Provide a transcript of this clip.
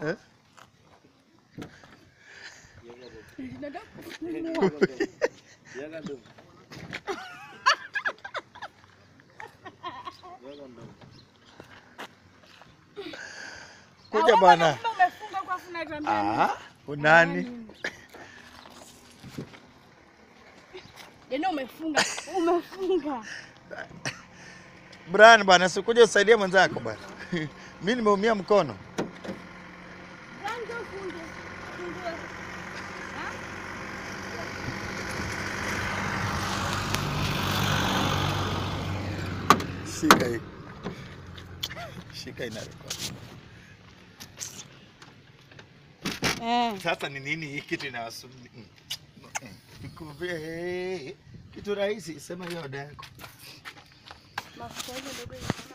Eh? Nataka kufungua. Kuja Ah, bwana. wewe kumbe umefunga kwa afu unatuambia nini? Ah, unani? Yaani umefunga. Umefunga. Brian bwana, sikuja usaidie mwenzako bwana. Mimi nimeumia mkono. Rangi ufunge. Fungue. Ha? Shika hii. Shika ina record. Eh. Sasa ni nini hii kitu inawasubiri? Mm. Mm. Nikuvie kitu rahisi, sema hiyo oda yako. Mafuta hizo ndogo